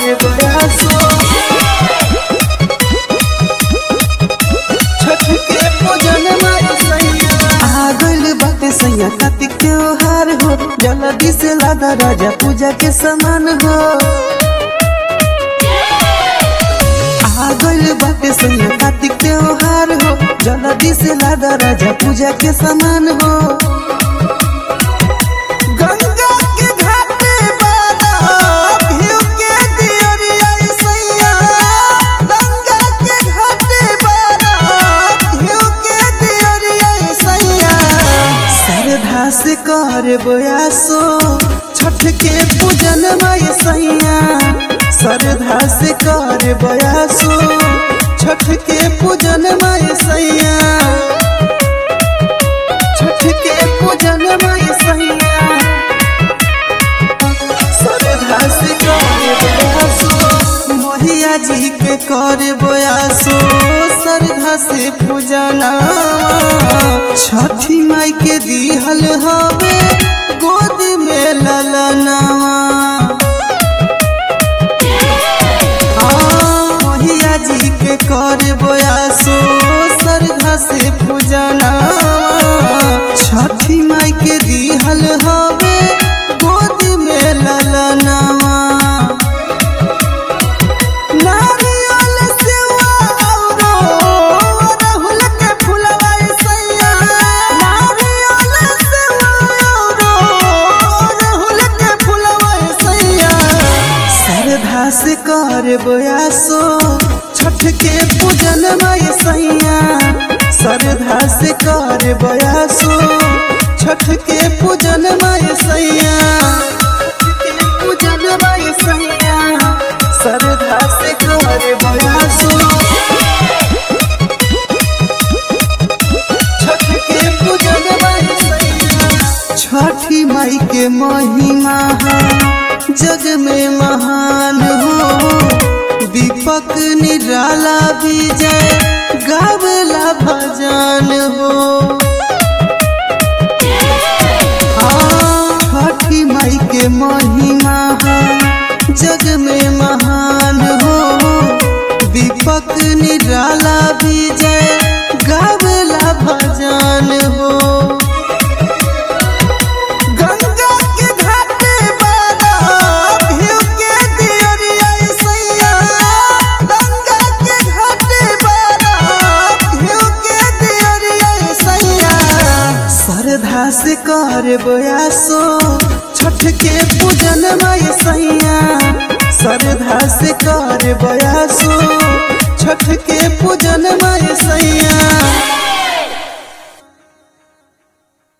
करे बयासो छठ के पूजन माई सैया आ गइल बाटे सैया कार्तिक त्योहार हो जल्दी से लादा राजा पूजा के समान हो आ गइल बाटे सैया कार्तिक त्योहार हो जल्दी से लादा राजा पूजा के समान हो गंगा के घाटे बारा भिउ के दियरिया सैया गंगा के घाटे बारा भिउ के दियरिया सैया श्रद्धा से कर बयासो छठ के पूजन माय सैया श्रद्धा से कर बयासो छठ के पूजन माय सैया छठ के पूजन माय सैया श्रद्धा से कर बयासो मोहिया जी के कर बयासो श्रद्धा से पूजना छठी माई के दिहल हवे गोद में ललनावा मोहिया जी के कर बयासो श्रद्धा से पूजना छठी माई के दिहल हवे गोद में ललनावा नारियल सेवा औरो अड़हुल के फुलवा सैया नारियल सेवा औरो अड़हुल के फुलवा सैया श्रद्धा से कर बयासो छठ के पूजन माय सैया श्रद्धा से कर बयासो छठ के पूजन माय सैया छठ के पूजन माय सैया श्रद्धा से कर बयासो छठ के पूजन माय सैया छठी माई के महिमा है जग में महान हो दीपक निराला विजय गावला भजन हो हाँ, छठी माई के महिमा है जग में महान हो दीपक निराला विजय गावला भजन हो गंगा के घाटे बारा भिउ के दियरिया सैया गंगा के घाटे बारा भिउ के दियरिया सैया श्रद्धा से कर बयासो छठ के पूजन माय सैया श्रद्धा से कर बयासो